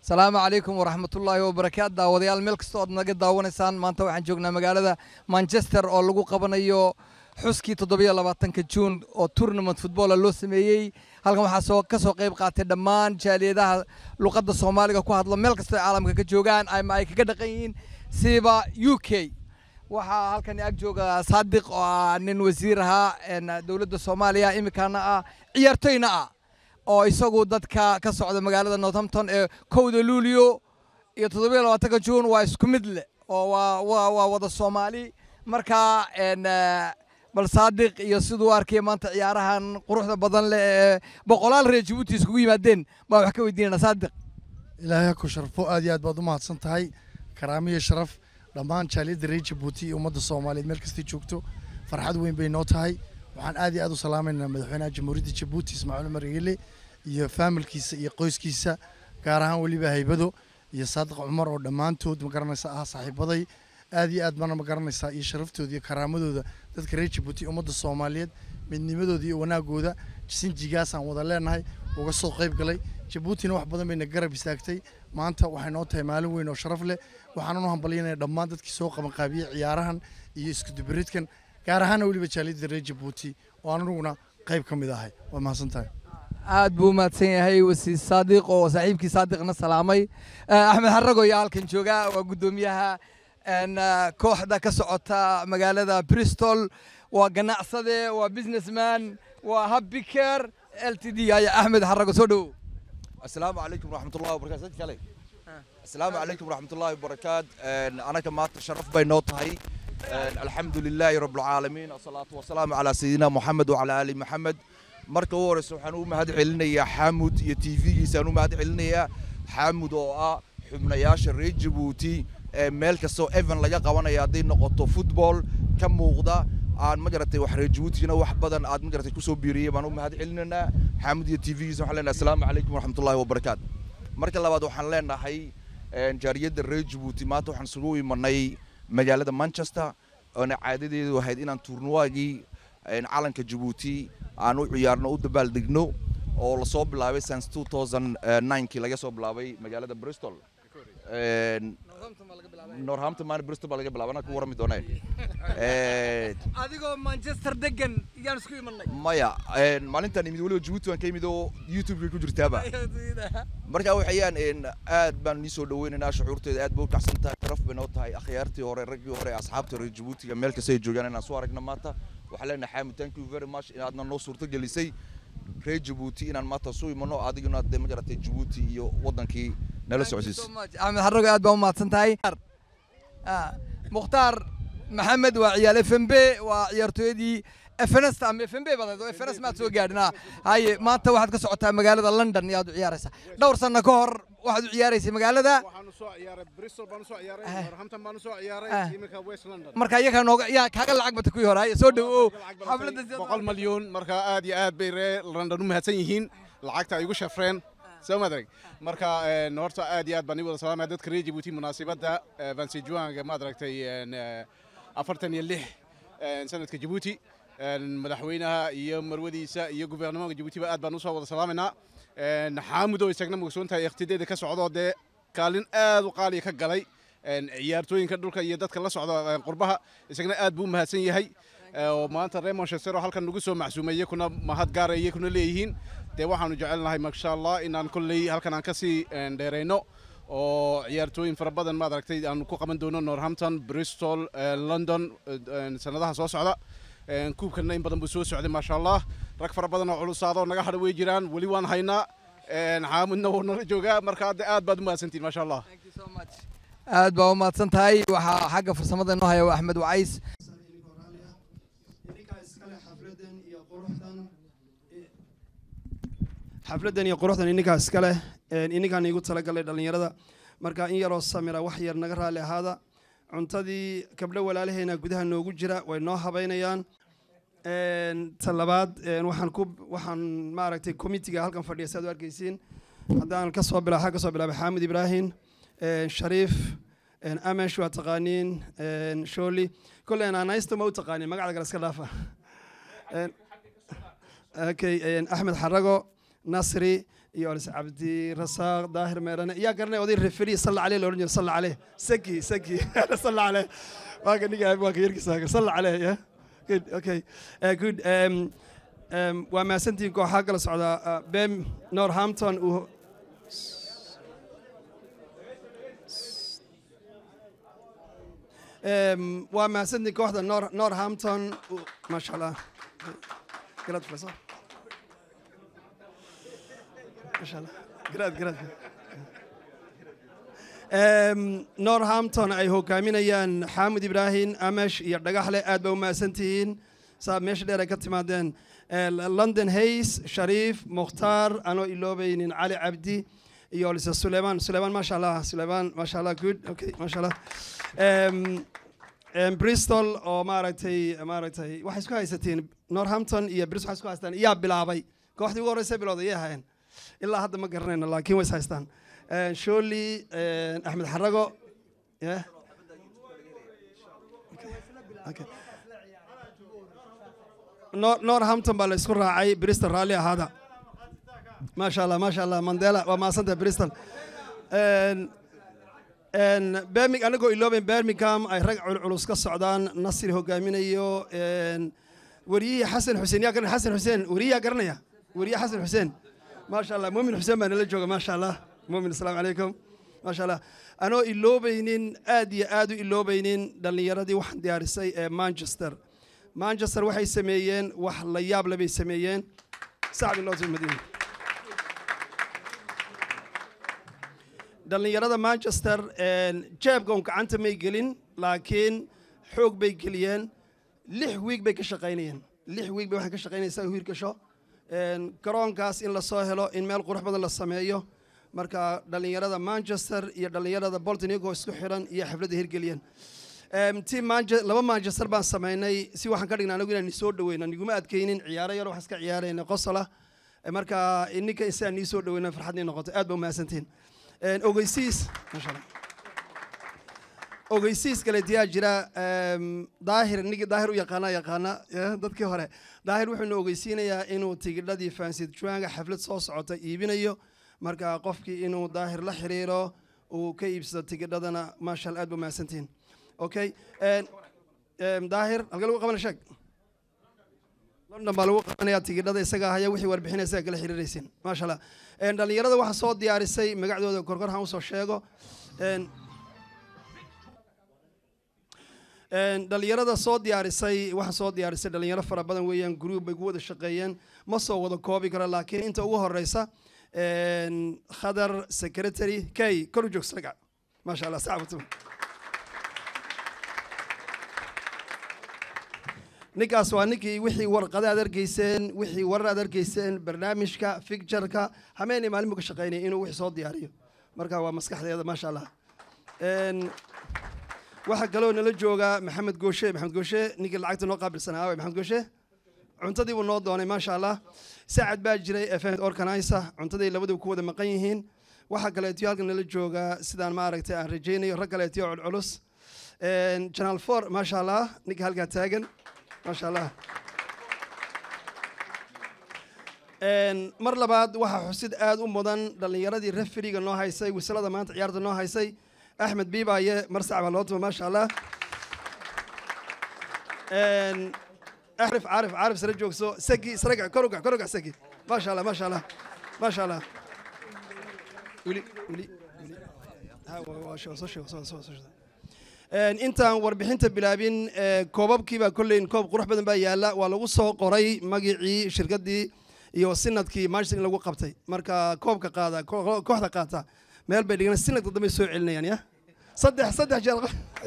asalaamu calaykum waraxmatullaahi wabarakaatu daawadayaal meel kasta ood naga daawanaysaan maanta waxaan joognaa magaalada manchester oo lagu qabanayo xuskii toddobiyo labaatanka juun oo tournament footballa loo sameeyey halkan waxaa soo ka soo qayb qaatay dhammaan jaaliyadaha luqadda soomaaliga ku hadla meel kasta ay caalamka ka joogaan ama ay kaga dhaqan yihiin siba u k waxaa halkan ag jooga saadiq oo ah nin wasiir ahaa dowladda soomaaliya imikaana ah ciyaartoyna ah oo isagu dadka ka socda magaalada northampton ee kowda luulio iyo toddobiyo labaatanka juun waa isku mid leh oo waa waa waa wada soomaali marka bal saadiq iyo siduu arkaya maanta ciyaarahan quruxda badan leh ee boqolaal reer jabuuti iskugu yimaadeen baan wax ka weydiinana saadiq ilaahay ha ku sharfo aad iyo aad baad u mahadsan tahay karaamo iyo sharaf dhammaan jaaliyadda reer jabuuti iyo ummadda soomaaliyeed meel kastay joogto farxad weyn bay noo tahay waxaan aad iyo aad u salaamaynaa madaxweynaha jamhuuriyadda jabuuti ismaaciil umar igile iyo faamilkiisa iyo qoyskiisa gaar ahaan weliba haybado iyo saadiq cumar oo dhammaantood magaranaysa ah saaxiibaday aad iyo aad baana magaranaysaa iyo sharaftooda iyo karaamadooda dadka reer jabuuti ummadda soomaaliyeed midnimadooda iyo wanaagooda sinjigaasaan wada leenahay uga soo qayb galay jabuutina wax badan bayna garab istaagtay maanta waxay noo tahay maalin weyn oo sharaf leh waxaanan u hambalyanaya dhammaan dadkii soo qabanqaabiyey ciyaarahan iyo iskudubaridkan gaar ahaana weliba jaaliyadda reer jabuuti oo aniguna qayb ka mid ahay waa mahadsan tahay aad buu umahadsan yahay wasiir saadiq oo saaxiibkii saadiqna salaamay axmed xarago iyo halkan jooga waa guddoomiyaha kooxda ka socota magaalada bristol waa ganacsade waa businessman waa habbiker l t d aya axmed xarago soo dhowow asalaamu calaykum waraxmatullahi wabarakatu sad kale asalaamu calaykum waraxmatullahi wabarakaatu anaga maanta sharaf bay noo tahay alxamdu lilaahi rabbilcaalamiin asalaatu wasalaamu calaa sayidina moxamed wacalaa aali moxamed marka u horeysa waxaan u mahad celinayaa xaamud iyo t v-giisaan u mahad celinayaa xaamud oo ah xubnayaasha reer jabuuti meel kastoo evan laga qabanaya hadday noqoto football ka muuqda aan magaratay wax reer jabuutina wax badan aad magaratay kusoo biiriyey baan u mahad celinaynaa xaamud iyo t v-giisa waxaan leenahay asalaamu calaykum waraxmatullahi wabarakaatu marka labaad waxaan leenahay jaariyadda reer jabuuti maanta waxaan isugu imanay magaalada manchester oona caadadeedu ahayd inaan turnuwaagii calanka jabuuti aan u ciyaarno u dabaaldegno oo lasoo bilaabay since two thousand ninekii laga soo bilaabay magaalada bristol northampton maan bristol baa laga bilaabay anaa ku warami doonee adigoo manchester degan yaan isku imanay maya maalintan imid weliba jabuuti waan ka imid oo youtube-kay ku jirtaaba marka waxayaan aad baan nii soo dhaweynaynaa shucuurteeda aad bay u kacsan tahay sharaf bay noo tahay akhyaartii hore raggii hore asxaabta reer jabuutiga meel kasta ay joogaan inaan soo aragna maanta waxaan leenahay xaamid thank you very much inaadna noo suurto gelisay reer jabuuti inaan maanta soo imano adiguna dee ma garatay jabuuti iyo waddankii nala socodsiis axmed xarago aad baa u mahadsan tahay mukhtaar maxamed waa ciyaal f m b waa ciyaartooyadii fns ama f m b badeed oo fns maad soo gaadhin haye maanta waxaad ka socotaa magaalada london iyo aad u ciyaaraysaa dhowr sanno ka hor waxaad u ciyaaraysay magaalada waxaanu soo ciyaaray bristol baanu soo ciyaaray northampton baanu soo ciyaaray iminka west london marka iyagaa nooga yaa kaaga lacag bata kuwii hore haye soo dhowow xafladda boqol malyuun marka aad iyo aad bay reer london u mahadsan yihiin lacagta ay igu shafreen soo madarag marka horta aad iyo aad baan ii wada salaamaya dadka reer jabuuti munaasibadda vansejuanga maad aragtay afartan iyo lix sanadka jabuuti madaxweynaha iyo marwadiisa iyo gubernamanka jabuutiba aad baan usoo wada salaamaynaa xaamud oo isagna mugsoon tahay ikhtideeda ka socdoo dee kaalin aad u qaaliya ka galay ciyaartooyinka dhulka iyo dadka la socda qurbaha isagna aad buu u mahadsan yahay oo maanta reer manchester oo halkan nagu soo macsuumay iyakuna mahad gaara iyakuna leeyihiin dee waxaanu jecelnahay masha allah inaan kolley halkan aan kasii dheerayno oo ciyaartooyin fara badan maad aragtay aan ku qaban doono northampton bristol london sanadaha soo socda kuubkana in badan buu soo socday maasha allah rag fara badan oo culusaadoo naga hadha way jiraan weli waan haynaa xaamudna wuu nala joogaa marka hadda aad baad u mahadsantihin maasha allah aad baa u mahadsan tahay waxaa xagga farsamada inoo haya axmed wacays xafladdan iyo quruxdan ininkaa iska leh ininkaan iigu talagalay dhallinyarada marka in yaroo samira wax yar naga raalli ahaada cuntadii gabdho walaalaheena gudaha noogu jira way noo habaynayaan ta labaad waxaan ku waxaan maaragtay committiga halkan fadhiya si aad u arkaysiin haddaan ka soo bilaa ka soo bilaabay xaamid ibraahim shariif amesh waa taqaaniin sholi kolley anaysta ma u taqaaniin magacda kale iska dhaafa okay axmed xarago nasri iyo olis cabdi rasaaq daahir meerane yaa garanaya oday referi salla caleh la odhan jira salla caleh saki saki salla caleh waa ka niga waa ka yarkiisa salla caleh ya good okay uh, good um, um, waa mahadsantihiin kooxaa kala socda uh, bem northampton uu um, waa mahadsantihiin kooxda Nor- northampton uu- maasha allah garaad professor maasha allah garaad garaad Um, northampton ay hogaaminayaan xaamud ibraahim amesh iyo dhagaxle aad ba u mahadsan tihiin saa meesha dheer ay ka timaadeen Eh, london hays shariif mukhtaar anoo iloobaynin cali cabdi iyo lise suleyman suleyman maasha allah suleyman maasha allah good okay maasha allah Em, em, bristol oo maaragtay maaragtay waxay isku haysatiin northampton iyo bristol waxay isku haystaan iyaa bilaabay kooxdii ugu horreysay bilowda iyay ahaayeen ilaa hadda ma garanayno laakiin way is haystaan Eh, sholi eh, axmed xarago yeah. Okay. Nor- northampton baa la isku raacay bristol raalli ahaada maasha allah maasha allah mandela waa mahadsanta bristol En- en birming anagoo ilooben birmingham ay rag culculus ka socdaan nasri hogaaminayo en, wariyihii xasan xuseen yaa garanaya xasan xuseen wariye yaa garanaya wariye xasan xuseen maasha allah muumin xuseen baa nala jooga maasha allah muumin asalaamu calaykum maasha allah anoo iloobaynin aad iyo aad u iloobaynin dhallinyaradii waxaan diyaarisay ee manchester manchester waxay sameeyeen wax la yaab le bay sameeyeen sacbi loo madiina dhallinyarada manchester jeebka un gacanta may gelin laakiin xoog bay geliyeen lix wiig bay ka shaqaynayeen lix wiig bay waxay ka shaqaynaysaa hiir gasho En, garoonkaas in lasoo helo in meel qurux badan la sameeyo marka dhallinyarada manchester iyo dhallinyarada bolton iyagoo isku xiran iyo xafladda hirgeliyeen Em, ti Manche- laba manchester baan samaynay si waxaan ka dhignay anagu inaan soo dhaweyno niguma adkaynin ciyaaro yar waxaan iska ciyaarayna qosola Eh, marka ininka insiaan nii soo dhaweyna farxadnii noqoto aad ba umahadsantihin En, ogeysiis maasha allah ogeysiis kale diyaa jira em, daahir nigi daahir u yaqaana yaqaana ya, dadkii hore daahir wuxuuna ogeysiinayaa inuu tigidhadii fansid juanga xaflad soo socota iibinayo marka qofkii inuu daahir la xiriiro uu ka iibsado tigidhadana maasha allah aad ba umahadsantihin okay en, em, daahir halka lagu qabana sheeg london baa lagu qabanaya tigidhada isaga haya wixii warbixinaysa kala xiriiraysin maasha allah En, dhallinyarada waxaa soo diyaarisay magacdooda korkor han usoo sheego En, En, dhallinyarada soo diyaarisay waxaa soo diyaarisay dhalinyaro fara badan weeyaan group bay ku wada shaqeeyeen ma soo wada koobi karo laakiin inta ugu horeysa en, khadar secretary kay kor u joogsa ragac maasha allah sacabatu ninkaas waa ninkii wixii warqada aad argeyseen wixii warar aad argeyseen barnaamijka fictureka hameenay maalin buu ka shaqaynaya inuu wixii soo diyaariyo marka waa maskaxdeeda maasha allah En, waxaa kaloo nala jooga maxamed gooshe maxamed gooshe ninkii lacagta noo qaabilsanaa aaway maxamed gooshe cuntadii buu noo doonay maasha allah sacad baa jiray event organizer cuntadii labaduu ku wada maqan yihiin waxaa kaleetiyo halkan nala jooga sidaan ma aragtay aan rajaynayo rag kaleetiyo culculus En, channel four maasha allah ninka halkaa taagan maasha allah En, mar labaad waxaa xusid aad u mudan dhallinyaradii referiga noo haysay wisalada maanta ciyaarta noo haysay axmed biibaaye mar sac baa loo tuma maasha allah En, axrif caarif caarif sare joogso sagi saraga korugac korugac sagi maasha allah maasha allah maasha allah weli weli weli Ha, waa- waa soo- soo sheego, soo- soo- soo sheego. En, intaan warbixinta bilaabin eh, koobabkii baa kolleyn koob qurux badan baa yaala waa lagu soo qoray magicii shirkaddii iyo sinadkii manchester in lagu qabtay marka koobka qaada ko- kooxda qaata meel bay dhigan sinadka dambe soo celinayaan ya saddex saddex jeer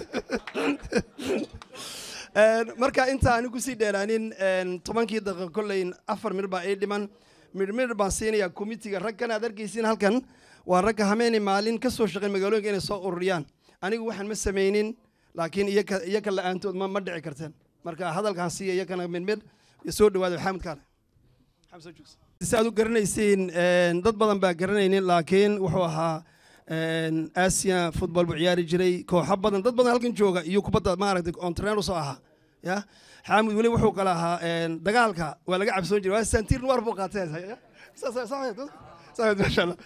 En, marka inta aan kusii dheeraanin en, tobankii daqiiqo kolleyn afar mir baa ii dhiman midhmidh baan siinayaa komitiga raggan aad arkaysiin halkan waa ragga hameeni maalin ka soo shaqeyn magaalooyinka inay soo ururiyaan anigu waxaan ma samaynin laakiin iyaka iyaka la-aantood ma ma dhici karteen marka hadalkaan siiya iyakana midhmidh iyo soo dhawaada xaamid kaale si aad u garanaysiin en, dad badan baa garanaynin laakiin wuxuu ahaa en, asia football buu ciyaari jiray kooxo badan dad badan halkan jooga iyo kubadda maaragtay ontrener usoo ahaa ya xaamid weli wuxuu kala ahaa en, dagaalka waa laga cabsoon jiray waa santiir nuwar buu qaatee samed maasha allah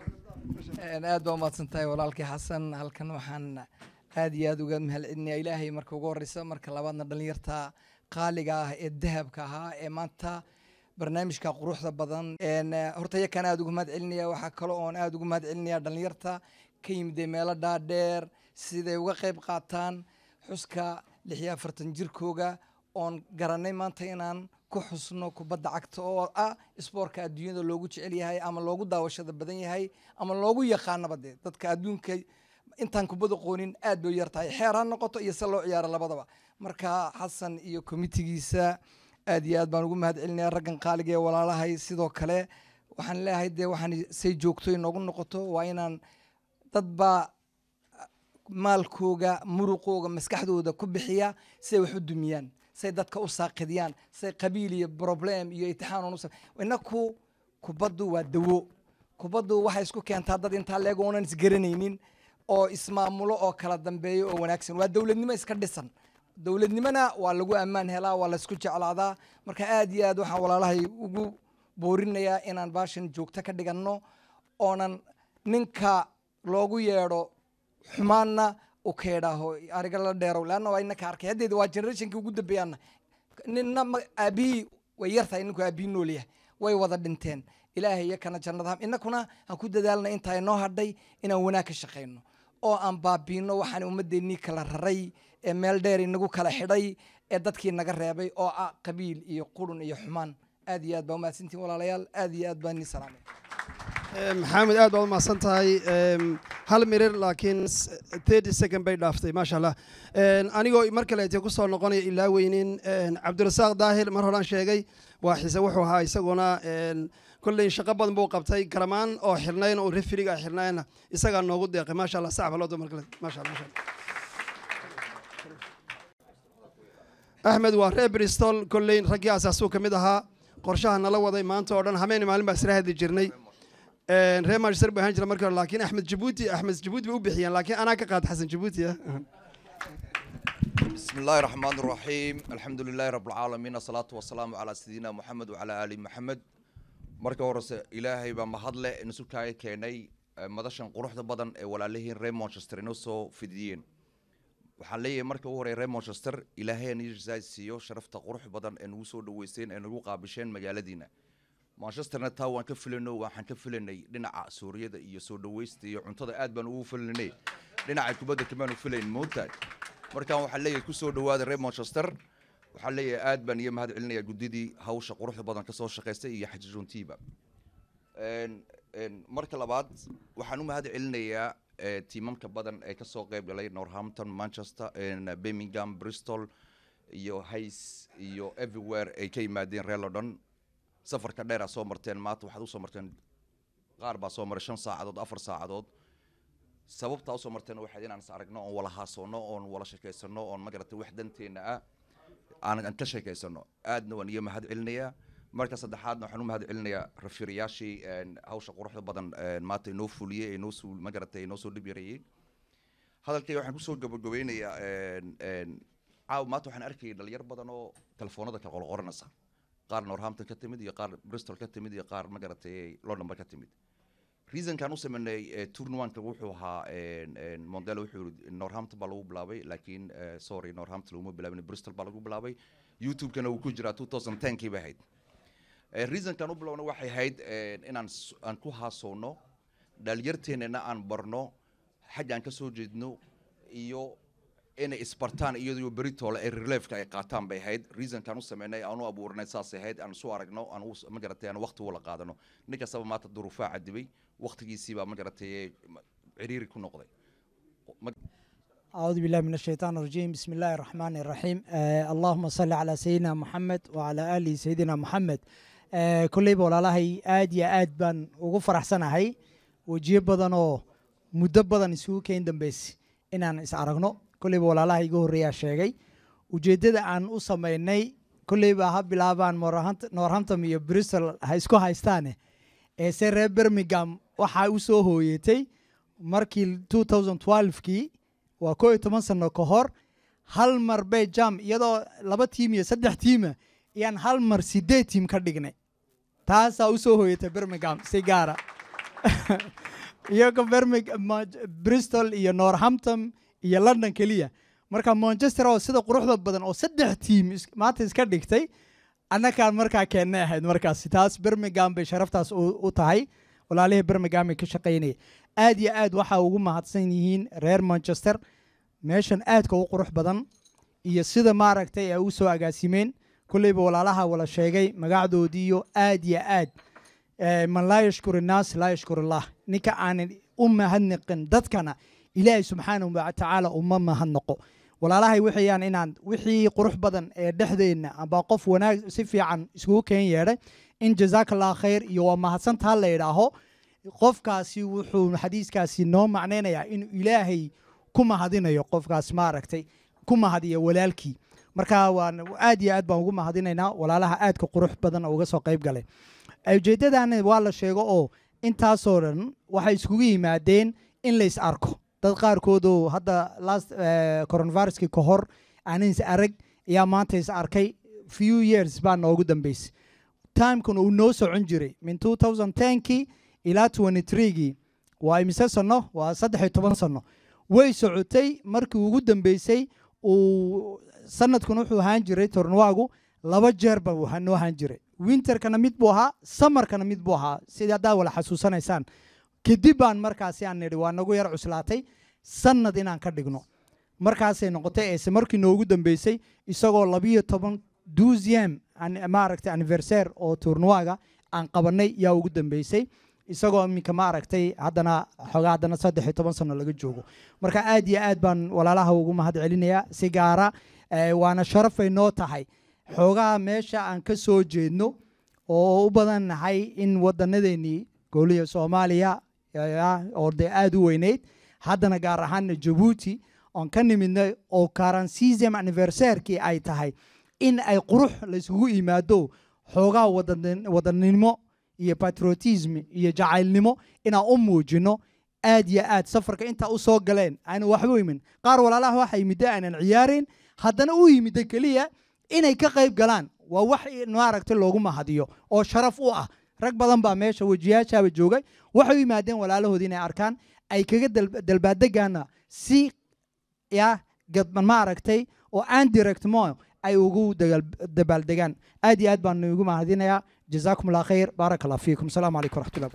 aad baa umahadsan tahay walaalkii xasan halkan waxaan aad iyo aad uga mahadcelinayaa ilaahay marka ugu horeysa marka labaadna dhalinyarta qaaliga ah ee dahabka ahaa ee maanta barnaamijka quruxda badan een, eh, horta iyakaan aad ugu mahadcelinaya waxaa kale oon aad ugu mahadcelinaya dhalinyarta ka yimidee meelo dhaadheer siday uga qayb qaataan xuska lix iyo afartan jirkooga oon garanay maanta inaan ku xusno kubadda cagta oo ah isboortka adduunyada loogu jecel yahay ama loogu daawashada badan yahay ama loogu yaqaanaba dee dadka adduunka intaan kubadda qoonin aad bay u yar tahay xeer ha noqoto iyo se loo ciyaaro labadaba marka xasan iyo komitigiisa aad iyo aad baan ugu mahad celinaya raggan qaaliga ee walaalahay sidoo kale waxaan leeyahay dee waxaan say joogto inoogu noqoto waa inaan dad baa maalkooga muruqooga maskaxdooda ku bixiya siay wax u dumiyaan say dadka u saaqidiyaan say qabiil iyo problem iyo itixaan u inaku kubaddu waa dawo kubaddu waxay isku keentaa dad intaa leeg oonan isgaranaynin oo ismaamulo oo kala dambeeyo oo wanaagsan waa dowladnimo iska dhisan dowladnimona waa lagu ammaan helaa waa laysku jeclaadaa marka aad iyo aad waxaan walaalahay ugu boorinayaa inaan baashan joogto ka dhiganno oonan ninka loogu yeedho xumaanna u keedhaaho ariga la dheerow leanna waa inaka arkay haddeeda waa generationkii ugu dambeeyaana ninna ma- aabihii way yartahay ninku aabihii nool yahay way wada dhinteen ilaahay iyo kana jannada inakuna aan ku dadaalna intaa inoo hadhay inaan wanaag ka shaqayno oo aan baabiino waxaan ummadeennii kala raray ee meel dheer inagu kala xidhay ee dadkii naga reebay oo ah qabiil iyo qurun iyo xumaan aad iyo aad baa umahadsantiin walaalayaal aad iyo aad baan nii salaamay Eh, maxamed aad baad u mahadsan tahay Em, hal mirir laakiin s- 30 second bay dhaaftay maasha allah En, anigoo mar kaleete ku soo noqonaya ilaa weynin en, cabdirasaaq daahir mar horaan sheegay waa xise wuxuu ahaa isaguna en, kolley shaqo badan buu qabtay garamaan oo xirnayn oo referiga xirnayna isagaa noogu deeqay maasha allah sacab loo mar kale maasha allah maasha allah axmed waa reer bristol kolley raggii asaasuu ka mid ahaa qorshaha nala waday maanta oo dhan habeen maalin baa isla hadli jirnay Een, reer manchester buu ahaan jira markii hore laakiin axmed jabuuti axmed jabuuti bay u bixiyeen laakiin anaa ka qaad xasan jabuuti ah بسم الله الرحمن الرحيم الحمد لله رب العالمين الصلاة والسلام على سيدنا محمد وعلى آل محمد marka horese ilaahay baa mahadle isu kaaga keenay eh, madashan quruxda badan ee walaalihiin reer manchester inoo soo fidiyeen waxaan leeyahay marka ugu horey reer manchester ilaahay nisaa siiyo sharafta qurux badan ee nagu soo dhaweyseen ee nagu qaabisheen magaaladiina manchesterna taa waan ka filayno waxaan ka filanay dhinaca suuriyada iyo soo dhaweysta iyo cuntada aad baan ugu filanay dhinaca kubadda kamaanu filayn moogtahay markaan waxaan leeyahay kusoo dhawaada reer manchester waxaan leeyahay aad baan iyo mahad celinaya guddidii hawsha quruxda badan kasoo shaqaystay iyo xajijoontiiba Een, een, marka labaad waxaan u mahad celinayaa eh, tiimamka badan ee kasoo qayb galay northampton manchester een, birmingham bristol iyo hays iyo everywhere ay ka yimaadeen reer london safarka dheer aa soo marteen maanta waxaad usoo marteen qaar baa soo maray shan saacadood afar saacadood sababtaa usoo marteen waxayd inaan is aragno oon wala haasoono oon wala sheekaysano oon magarata wax danteena ah aan aan ka sheekaysano aadna waan iyo mahad celinayaa marka saddexaadna waxaan u mahad celinayaa rafirayaashii een, hawsha quruxda badan een, maanta inoo fuliyey ee inoo suul magarata inoo soo dhib yareeyey hadalkayga waxaan kusoo gabagabeynayaa een, een, caawa maanta waxaan arkayay dhalinyar badan oo telefoonada kala qorqoranaysa qaar northampton ka timid iyo qaar bristol ka timid iyo qaar magaratay londonba ka timid reasonkan u sameynay eh, tournamanka wuxuu ahaa een, een, mondelo wuxuu yiri northampton baa lagu bilaabay laakiin eh, sorry northampton laguma bilaabin bristol baa lagu bilaabay youtube-kana wuu ku jiraa 2010 kii bay ahayd Eh, reasonkan u bilowna waxay ahayd eh, inaan s- aan ku haasoono dhalinyarteennana aan barno xaggaan ka soo jeedno iyo inay isbartaan iyadoo beritoola ee reliefka ay qaataan bay ahayd reasonkan u sameynay aan u abuurnay saasay ahayd aan isu aragno aan u- ma garatay aan waqti wala qaadano nin kastaba maanta duruufaa cadibay waqtigiisiibaa ma garatay ciriiri ku noqday Ma- أعوذ بالله من الشيطان الرجيم بسم الله الرحمن الرحيم آه اللهم صل على سيدنا محمد وعلى آل سيدنا محمد آه كليبا walaalahay aad iyo aad baan ugu faraxsanahay wejiyo badan oo muddo badan isugu keen dambeysay inaan is aragno kolleyba walaalaha iga horreeyaa sheegay ujeeddada aan u samaynay kolleyba ha bilaabaan Northampton- northampton iyo bristol ha isku haystaane ee se reer birmingham waxaa u soo hooyatay markii 2012kii waa koo iyo toban sano ka hor hal mar bay jam iyadoo laba tiim iyo saddex tiima ayaan hal mar sideed tiim ka dhignay taasaa u soo hooyatay birmingham si gaara iyago birmig bristol iyo northampton iyo london keliya marka manchester oo sida quruxda badan oo saddex tiim is- maanta iska dhigtay annakaan markaa keennay ahayd markaasi taas birmingham bay sharaftaas u u tahay walaalihii birmingham ay ka shaqaynaya aad iyo aad waxaa ugu mahadsan yihiin reer manchester meeshan aadka u qurux badan iyo sida maaragtay ay u soo agaasimeen kulleyba walaalaha wala sheegay magacdoodiiyo aad iyo aad Eh, man laa yashkur innaas laa yashkur allah ninka aanan u mahadnaqin dadkana ilaahay subxaanahu watacaala uma mahadnaqo walaalahay waxayaan inaan wixii qurux badan ee dhexdeenna amba qof wanaag si fiican iskugu keen yeedhay in jazaakallah khayr iyo waa mahadsantaa la idhaaho qofkaasi wuxuu xadiiskaasi noo macnaynayaa inuu ilaahay ku mahadinayo qofkaas maaragtay ku mahadiya walaalkii marka waan aad iyo aad baan ugu mahadinaynaa walaalaha aadka qurux badan oo uga soo qayb galay ujeeddadana waa la sheego oo intaasoo dhan waxay iskugu yimaadeen in lays arko dad qaarkood oo hadda last eh, coronaviruskii ka hor aanan is arag ayaa maanta is arkay few years baa noogu dambeysay timekuna uu noo socon jiray min 2010kii ilaa 23gii waa imise sano waa saddex iyo toban sano way socotay markii ugu dambeysay uu sanadkuna wuxuu ahaan jiray tornwaagu laba jeer ba uu noo ahaan jiray winterkana mid buu ahaa samarkana mid buu ahaa sidii haddaad wala xasuusanaysaan kadib baan markaasi aan nidhi waa nagu yar cuslaatay sanad inaan ka dhigno markaasay noqotay eese markii noogu dambeysay isagoo labiyo toban duziam maaragtay anniversaire oo tournwaga aan qabanay yaa ugu dambeysay isagoo iminka maaragtay haddana xoogaa haddana saddex iyo toban sano laga joogo marka aad iyo aad baan walaalaha ugu mahad celinayaa si gaara eh, waana sharafay noo tahay xoogaha meesha aan ka soo jeedno oo u badan nahay in wadanadeennii gooliya soomaaliya ya, oo dee aad u weyneyd haddana gaar ahaana jabuuti oon ka nimidnay oo karansiism anniversairkii ay tahay in ay qurux layskugu yimaado xoogaa wadan- wadannimo iyo patriotism iyo jacaylnimo inaan u muujino aad iyo aad safarka intaa u soo galeen aanu waxba imin qaar walaalaha waxa yimidda aanan ciyaarin haddana u yimidda keliya inay ka qayb galaan waa wax maaragtay loogu mahadiyo oo sharaf u ah rag badan baa meesha wejiyaashaaba joogay waxay u yimaadeen walaalahoodii inay arkaan ay kaga dal- dalbaaddegaana si ya gadban maaragtay oo aan direct mo ay ugu dagal- dabaaldegaan aad iyo aad baan ugu mahadinayaa jazaakum allah khayr baaraka allah fiikum asalaamu calaykum waraxmatullahi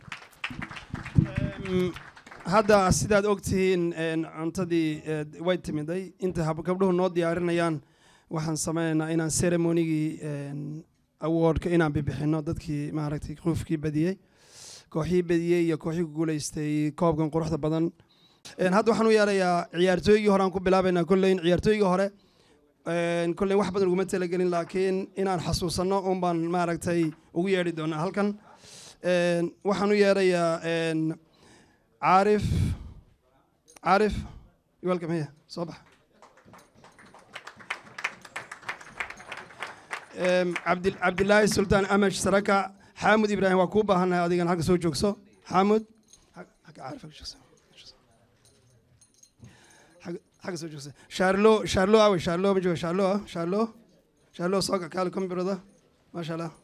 barakatu Mm, hadda sidaad ogtihiin een, cuntadii eh, way timiday inta hab- gabdhuhu noo diyaarinayaan waxaan sameynaynaa inaan ceremonygii een, awardka inaan bibixino dadkii maaragtay qofkii badiyey kooxii badiyey iyo kooxii ku guuleystay koobkan quruxda badan Een, hadda waxaan u yeerayaa ciyaartooygii hore aan ku bilaabaynaa kolleyn ciyaartooygii hore een, kolley wax badan uguma talagelin laakiin inaan xasuusanno un baan maaragtay ugu yeedhi doonaa halkan Een, waxaan u yeerayaa een, عارف عارف welcome here صباح Em, عبد عبد الله السلطان أمش سركا حامد إبراهيم وكوبا هنا أديكن حق سو جوكسو حامد حق حق عارف حق شخص حق حق سو جوكسو شارلو شارلو أوي شارلو بجو شارلو آه، شارلو شارلو سوكا كالكم برضا ما شاء الله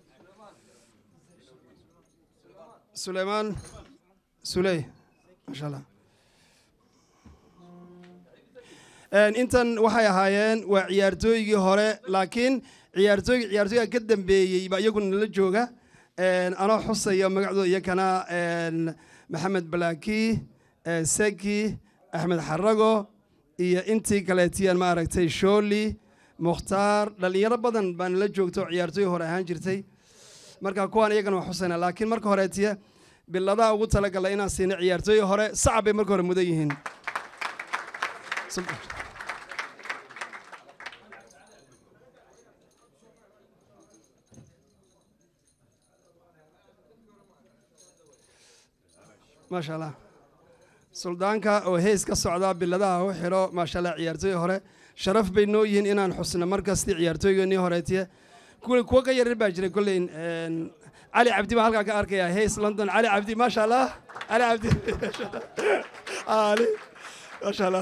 سليمان سلي ما شاء الله Een, intan waxay ahaayeen waa ciyaartooygii hore laakiin ciyaartooyga ciyaartooyga ka dambeeyey baa iyaguna nala jooga Een, anoo xusaya magacdooda iyakana een, maxamed balaaki een, seki axmed xarago iyo intii kaleetiyaan maaragtay shooli mukhtaar dhalinyaro badan baa nala joogta oo ciyaartooy hore ahaan jirtay marka kuwaan iyagana waa xusayna laakiin marka horeetiya biladaha ugu talagalay inaan siino ciyaartooy hore sacab bay marka hore mudan yihiin maasha allah suldaanka oo hees ka socdaa biladaha u xidho maasha allah ciyaartooy hore sharaf bay noo yihiin inaan xusno markasti ciyaartooygeennii horeetiye kuwa kuwa ka yaryar baa jiray kolleyn een, cali cabdi baa halkaa ka arkaya hees london cali cabdi maasha allah cali cabdi ali maasha allah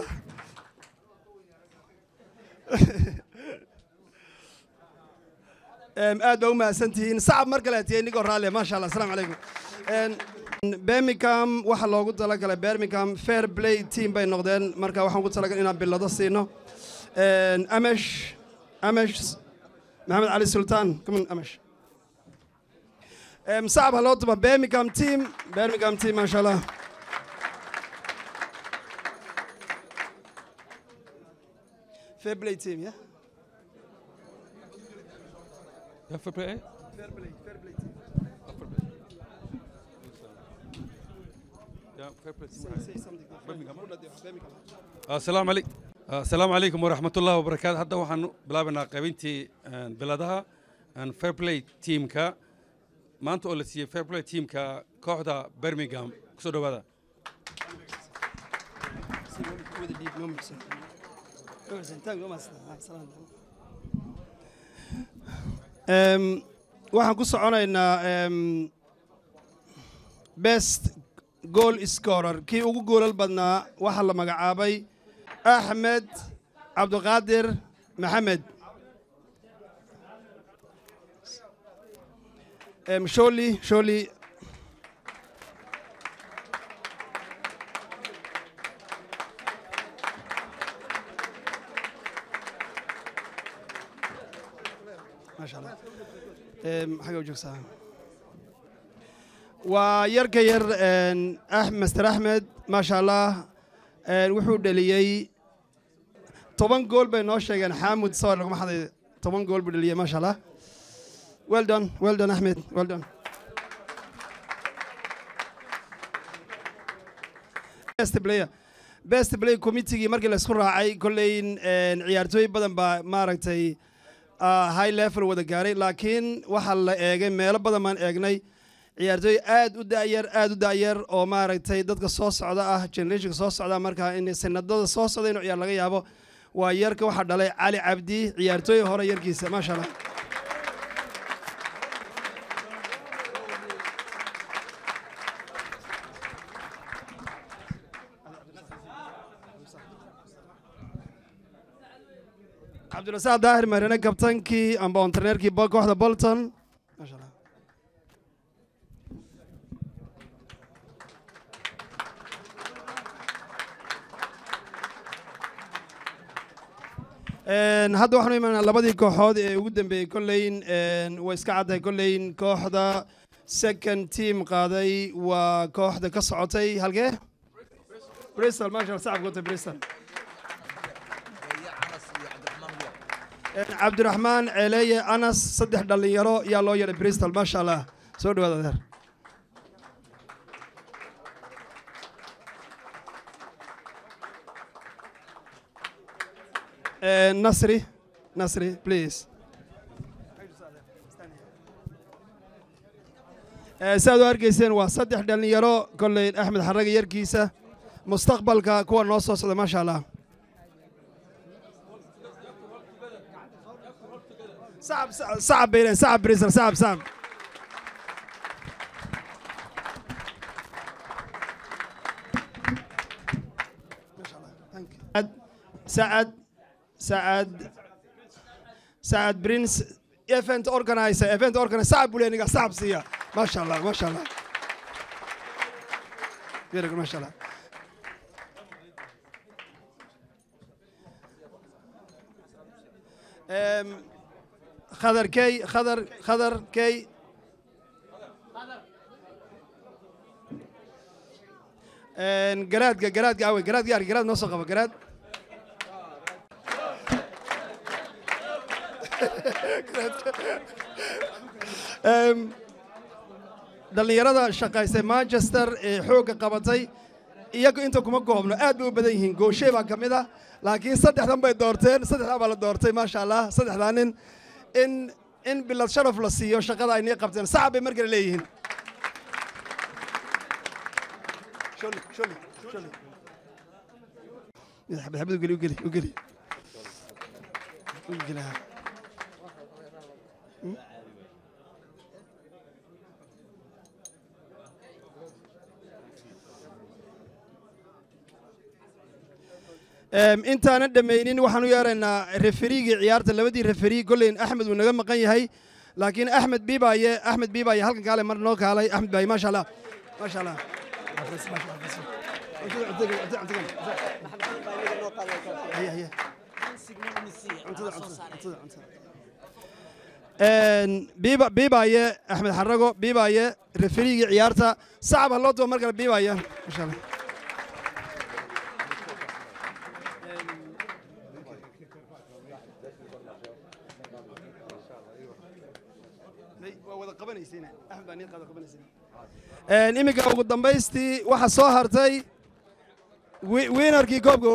Em, aad baa u mahadsantihiin sacab mar kale tiye inigoo raalle maasha allah asalaamu calaykum Een, birmingham waxaa loogu talagalay birmingham fair play team bay noqdeen marka waxaan ugu talagalay inaan bilado siino amesh amesh maxamed cali sultaan come on amesh sacab ha loo tuba birmingham team birmingham team maasha allah fair play team yeah Yeah, fair play. fair play fair play team Yeah, fair play. say, say something Birmingham. Birmingham. asalaamu calayk asalaamu calaykum waraxmat ullahi wabarakaatu hadda waxaan bilaabaynaa qaybintii biladaha fair play teamka maanta oo la siiyey fair play teamka kooxda birmingham kusoo dhowaada with the deep moments. Um, waxaan ku soconaynaa um, best goal scorer kii ugu goolal badnaa waxaa la magacaabay axmed cabdiqaadir maxamed um, sholi sholi maasha allah xagga u joogsaa waa yarka yar ah master axmed maasha allah wuxuu dheliyey toban gool bay noo sheegeen xaamud sawir laguma xaday toban gool buu dheliyey maasha allah well done well done axmed well done best player best play committeegii markii la isku raacay kolley ciyaartooy badan baa maaragtay high level wada gaaray laakiin waxaa la eegay meelo badan baan eegnay ciyaartooy aad u da'yar aad u da'yar oo maaragtay dadka soo socda ah generationka soo socda markaa in sanadada soo socda inuu ciyaar laga yaabo waa yarka waxaa dhalay cali cabdi ciyaartooy hore yarkiisa maasha allah cabdirasaaq daahir marine kabtankii amba ontarneerkii kooxda bolton maasha allah hadda waxaanu imaanaa labadii kooxood ee ugu dambeeyey kolleyn way iska caddahay kolleyn kooxda second team qaaday waa kooxda ka socotay halkee bristol maasha allah sacab gootay bristol cabdiraxmaan ceeleeye anas saddex dhallinyaro yaa loo yeedhay bristol maasha allah soo dhawaada adeer nasri nasri please si aad u arkayseen waa saddex dhallinyaro kolley axmed xaraga yarkiisa mustaqbalka kuwa noo soo socda maasha allah صعب صعب بين صعب بريسل صعب صعب سعد سعد سعد برنس ايفنت اورجنايزر ايفنت اورجنايزر صعب بولي صعب سيا ما شاء الله ما شاء الله ما شاء الله Um, خضر كي خضر خضر كي جراد جراد قوي جراد قاري جراد نص قبل جراد dhallinyarada shaqaysay manchester ee xoogga qabatay iyagu inta kuma goobno aad bay u badan yihiin gooshe baa ka mid ah laakiin saddexdan bay doorteen saddexdaa baa la doortay maasha allah saddexdaa nin in in bilad sharaf la siiyo shaqada ay nii qabteen sacab bay markale leeyihiin xabad ugeli ugeli ugeli ugeli intaanan dhammaynin waxaan u yeeraynaa referiigii ciyaarta labadii referi golleyn axmed wuu naga maqan yahay laakiin axmed biibaye axmed biibaye halkan kaale mar noo kaalay axmed baaye maasha allah maasha allah Maasha Allah, maasha Allah. Cuntada, cuntada, cuntada, cuntada. Haya, haya. Cuntada, cuntada, cuntada, cuntada. Een, biiba biibaaye axmed xarago biibaaye referigii ciyaarta sacab ha loo duba mar kale biibaaye maasha allah waa wada qabanaysiina axmed baa nii qada qabanaysiina Een, iminka ugu dambaystii waxaa soo hartay wi- winarkii koobka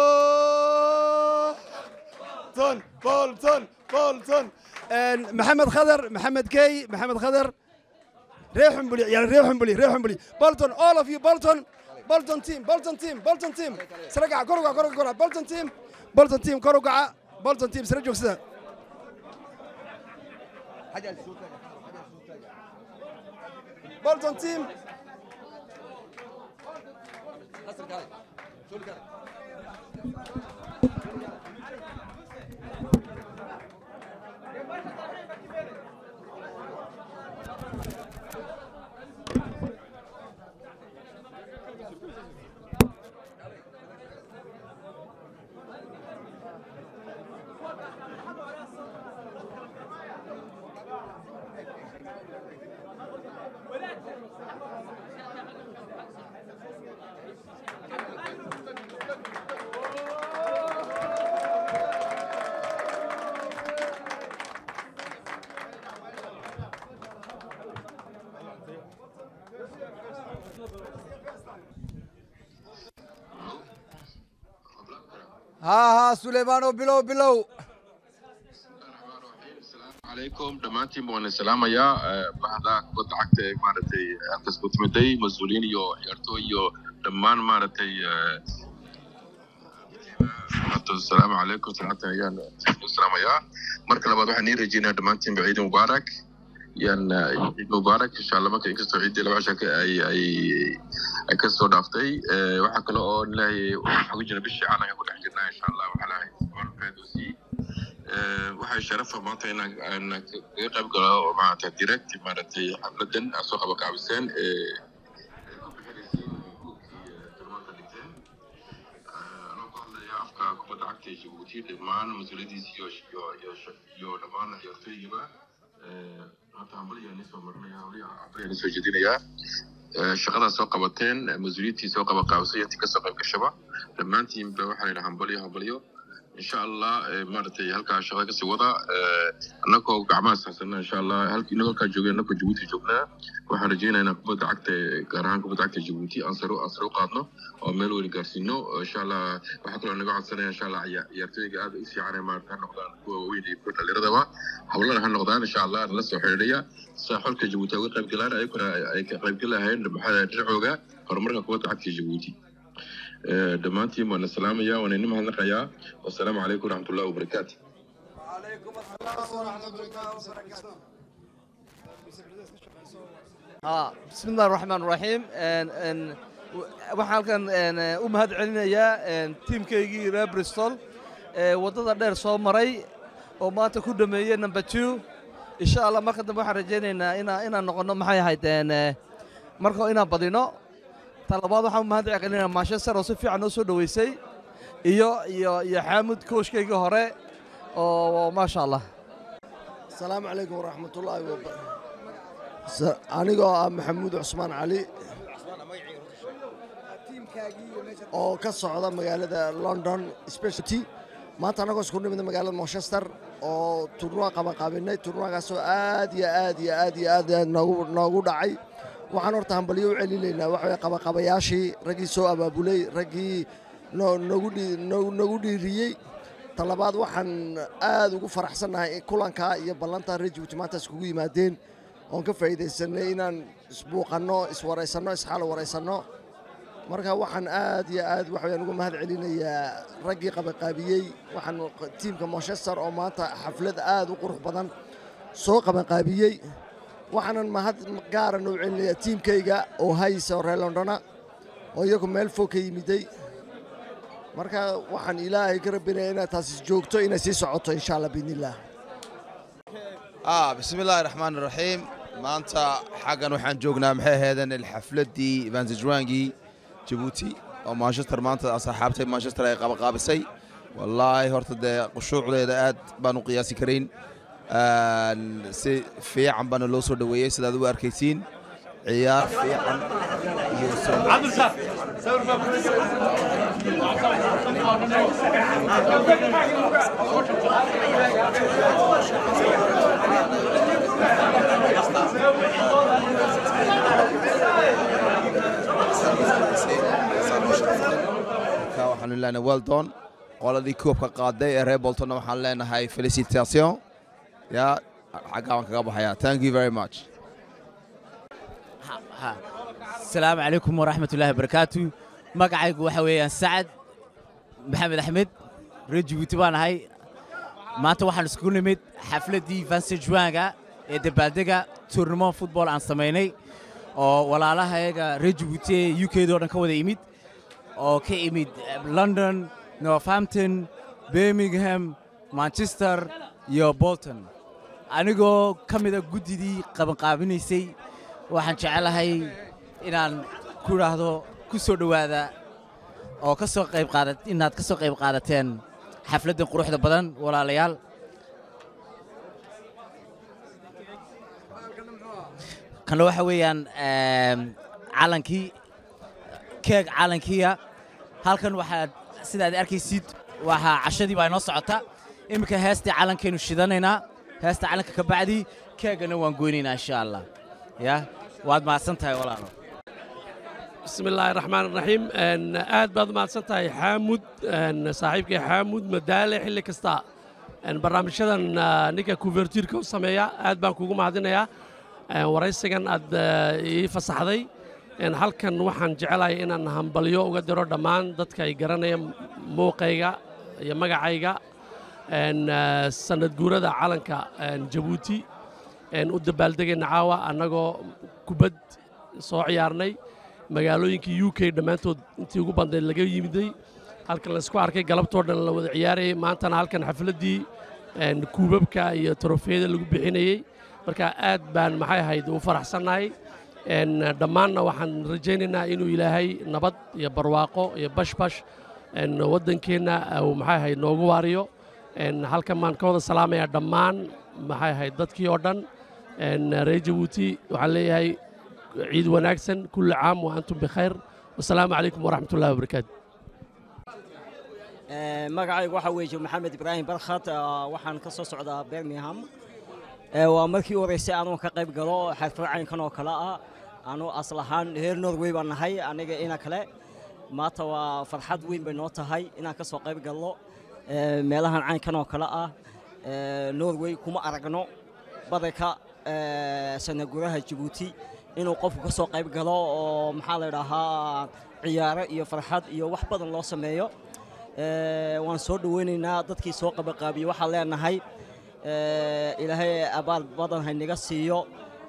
bolton bolton bolton Een, maxamed khadar maxamed key maxamed khadar ree xumbuli ciyaar ree xumbuli ree xumbuli bolton all of you bolton bolton team bolton team bolton team sare gaca kor ugaca kor ugaca kor ugaca bolton team bolton team kor ugaca bolton team sare joogsada bolton team haa haa suleymaano bilow bilow عليكم دمانتي مون سلاميا بعد كنت عكت مارتي أنت سكوت مدي مسؤولين يو يرتو يو دمان مارتي السلام عليكم سلامة يا السلام يا مركز لبعض وحني رجينا دمانتي بعيد مبارك yan ciid mubaarak insha allah marka inkastoo ciiddii laba cisha ay ay ay ka soo dhaaftay waxaa kale oo ilaahay waxaa ku jira bishii calanka ku dhex jirnaa insha allah waxaa lahay warfeedosi waxay sharafa maanta inaan aan kaga qayb galo oo maarata direct maaragtay xafladan aad soo qaba kaabiseen ee ku bixinaysiin buugkii turmaanka dhigteen anoo ku hadlaya afka kubadda cagta ee jabuuti dhammaan mas-uuliyadiisa iyo iyo iyo iyo dhammaan ciyaartooygiiba hata hambaliyaan soo marinaya hambaliyaan soo jeedinayaa shaqadaas soo qabateen mas-uuliyiintii soo qaba qaabisay intii kasoo qayb gashaba dhammaantiinba waxaa la yidhaha hambalyo hambalyo insha allah maaragtay halkaa shaqada kasii wada annagoo gacmaha saxsana insha allah inagoo halkaa joogeen annagoo jabuuti joognaa waxaan rajeynayaa inaan kubadda cagta gaar ahaan kubadda cagta jabuuti aan sare aan sare u qaadno oo meel weli gaarsiino insha allah waxaa kaloo naga codsanaya insha allah ciyaartooyga aad u fiican maarata ha noqdaan kuwa waaweyn iyo kuwa dhallinyaradaba hawlana ha noqdaan insha allah nala soo xidhiidhaya saa xolka jabuuti ay uga qayb galaan ayaguna ay ka qayb galahayeen maxaa dhinacooga horumarka kubadda cagta jabuuti dhammaantiin waan salaamaya waan idin mahadnaqayaa wasalaamu calaykum waraxmatullahi wabarakaatu ها بسم الله الرحمن الرحيم ان ان waxaan halkan u mahad celinayaa tiimkaygii reer bristol ee waddada dheer soo maray oo maanta ku dhameeyey number two insha allah marka dambe waxaan rajaynaynaa inaa inaan noqonno maxay ahayd marka inaan badino talabaad waxaan u mahad celinayaa manchester oo si fiican noo soo dhoweysay iyo iyo iyo xaamud kooshkaygii hore oo maasha allah asalaamu calaykum waraxmatullaahi wabarakatu anigoo ah maxamuud cusmaan cali oo ka socda magaalada london specialty maanta annagoo isku nimid magaalada manchester oo turnuwa qabanqaabinay turnuwagaasoo aad iyo aad iyo aad iyo aad noogu noogu dhacay waxaan horta hambalyo u celinaynaa waxa weye qabaqabayaashii raggii soo abaabulay raggii noogu noogu dhiiriyey talabaad waxaan aad ugu faraxsannahay in kulankaa iyo ballantaa reer jibuuti maanta iskugu yimaadeen oon ka faa'iidaysanay inaan isbuuqanno iswaraysanno isxaal waraysanno marka waxaan aad iyo aad waxayaan ugu mahad celinayaa raggii qabanqaabiyey waxaan tiimka manchester oo maanta xaflad aad u qurux badan soo qabanqaabiyey waxaanan mahad gaaran u celinayaa tiimkayga oo haysa oo reer londona oo iyagu meel fog ka yimiday marka waxaan ilaahay ka rabinaya inaad taasi joogto inay sii socoto insha allah biidnillaah آه بسم الله الرحمن الرحيم maanta xaggan waxaan joognaa maxay ahaydeen xafladdii vansijwangii jabuuti oo manchester maanta asxaabtay manchester ay qabaqaabisay wallaahi horta dee qushuucdeeda aad baan u qiyaasi karayn Een, si fiican baana loo soo dhoweeyey sidaad u arkaysiin ciyaar fiican iyo soo marka waxaanu leenahay weldon qoladii koobka qaaday ee reer boltonna waxaan leenahay felicitation ya xaggaa waan kaga baxayaa thank you very much asalaamu calaykum waraxmatullaahi wabarakaatu magacaygu waxa weeyaan sacad maxamed axmed reer jabuuti baan ahay maanta waxaan iskugu nimid xafladdii vansejwanga ee dabaaldega tournament football aan samaynay oo walaalahayaga reer jabuuti ee u k doo dhan ka wada imid oo ka imid eh, london northampton birmingham manchester iyo bolton anigoo ka mida guddidii qabanqaabinaysay waxaan jecelahay inaan ku idhaahdo ku soo dhowaada oo ka soo qayb qaada inaad ka soo qayb qaadateen xafladdan quruxda badan walaalayaal kanna waxa weeyaan em, calankii keeg calankiya halkan waxaad sidaad arkaysid waxaa cashadii baa inoo socota iminka heestii calankaynu shidanaynaa heesta calanka ka bacdii keegana waan goynaynaa insha allah ya waad mahadsan tahay walaalo bismi illaahi raxmaan raxiim Een, aad baad u mahadsan tahay xaamud een, saaxiibkay xaamud madaale xilli kasta Een, barnaamijyadan ah, ninka kuvertiirka u sameeya aad baan kugu mahadinayaa Een, waraysigan aad ah, ii fasaxday Een, halkan waxaan jecelahay inaan hambalyo uga diro dhammaan dadka ay garanaya muuqayga iyo magacayga Een, ah, sanad guurada calanka een, jabuuti Een, u dabaaldegayna caawa annagoo kubad soo ciyaarnay magaalooyinkii u k dhammaantood intii ugu bandayd laga yimiday halkan laysku arkay galabtoo dhan la wada ciyaarayay maantana halkan xafladdii een, kuubabka iyo trofeeyada lagu bixinayey marka aad baan maxay ahayd u faraxsannahay Een, dhammaanna waxaan rajaynaynaa inuu ilaahay nabad iyo barwaaqo iyo bashbash een, waddankeenna uu maxay ahayd noogu waariyo Een, halkan baan ka wada salaamayaa dhammaan maxay ahayd dadkii oo dhan Een, reer jabuuti waxaan leeyahay ciid wanaagsan kulli caam wa antum bikhayr wasalaamu calaykum waraxmat ullahi wabarakaatu Ee, magacaygu waxaa weeye maxamed ibraahim barkhat ah, waxaan ka soo socdaa birmingham Ee, waa markii u horeysay anuu ka qayb galo xaflad caynkan oo kale ah anuu asal ahaan reer norway baan nahay aniga ina kale maanta waa farxad weyn bay noo tahay inaan ka soo qayb galno Ee, meelahan caynkan oo kale ah Ee, norway kuma aragno badanka ee, sanaguraha jabuuti inuu qofku ka soo qayb galo oo maxaa la idhaahaa ciyaaro iyo farxad iyo wax badan loo sameeyo Ee, waan soo dhoweynaynaa dadkii soo qabaqaabiyey waxaan leenahay ee, ilaahay abaal badan haynaga siiyo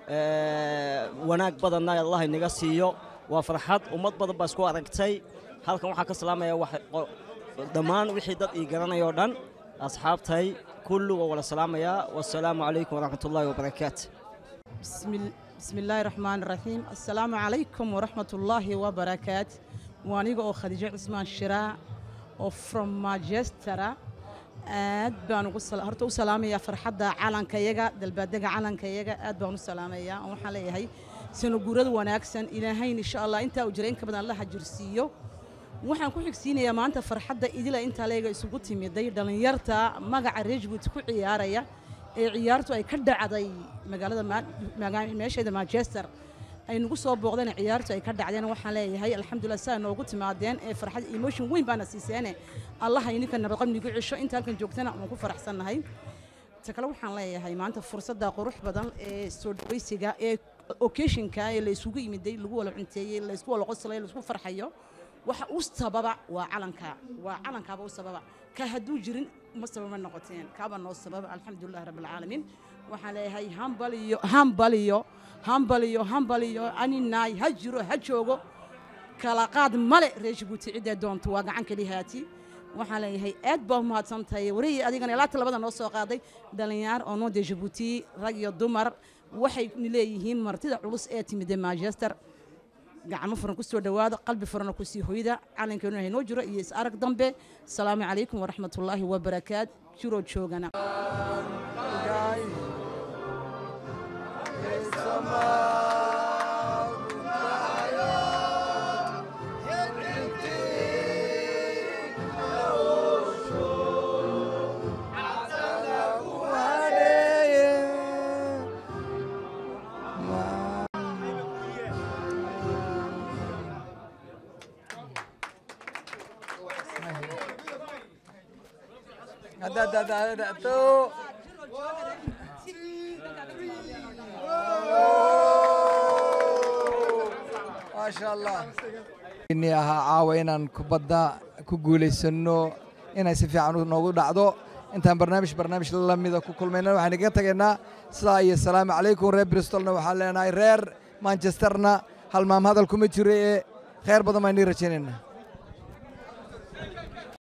ee, wanaag badanna allah haynaga siiyo waa farxad ummad badan baa isku aragtay halkan waxaan ka salaamaya wax- qo- dhammaan wixii dad ii garanaya oo dhan asxaabtay kullu waa wada salaamayaa wasalaamu calaykum waraxmatullaahi wabarakaatu بسم, ال- بسم الله الرحمن الرحيم السلام عليكم ورحمة الله وبركاته وانيغا او خديجة عثمان شراء او from Manchester aad baan ugu sal- horta u salaamayaa farxadda calankayaga dalbaadega calankayaga aad baan u salaamayaa oo waxaan leeyahay sano guurada wanaagsan ilaahayn insha allah intaa uu jiray in ka badan alla hajirsiiyo waxaan ku xigsiinayaa maanta farxadda idila intaa leega isugu timiday dhallinyarta magaca reer jabuuti ku ciyaaraya ee ciyaartu ay ka dhacday magaalada Ma- maga- meesheeda manchester ay nagu soo booqdeen ciyaartu ay ka dhacdeen waxaan leeyahay alxamdulilah saa noogu timaadeen ee farxad emotion weyn baana siiseene allaha ininka nabadqab nigu cisho inta halkan joogtana waan ku faraxsannahay ta kale waxaan leeyahay maanta fursadda qurux badan ee soo dhawaysiga ee occasionka ee la isugu yimiday lagu wala cunteeyey la isku wala qoslay la isku farxayo waxa u sababa waa calanka waa calankaaba u sababa ka hadduu jirin ma sababa noqoteen kaaba noo sababa alxamdulilah rabbilcaalamiin waxaan leeyahay hambaliyo hambaliyo hambaliyo hambaliyo aninaay ha jiro ha joogo kala qaad male reer jabuuti ciddee doonto waa gacan kelihaati waxaan leeyahay aad baa umahadsan tahay warihii adigana ilaa talabada noo soo qaaday dhallinyaar oo noo dee jabuuti rag iyo dumar waxay leeyihiin martida culus ee timide manchester gacmo furan ku soo dhowaada qalbi furana ku sii hoyda calankeenu haynoo jiro iyo is arag dambe asalaamu calaykum waraxmatullaahi wabarakaat jiroo joogana Ada, ada, ada, ada, tuh. maasha allah ini ahaa caawa inaan kubadda ku guulaysano inay si fiican u noogu dhacdo intaan barnaamij barnaamij lamida ku kulmayna waxaan igaga tegaynaa sidaa iyo salaamu calaykum reer bristolna waxaan leenahay reer manchesterna halmaam hadal kuma jiro ee khayr badan baan nii rajaynaynaa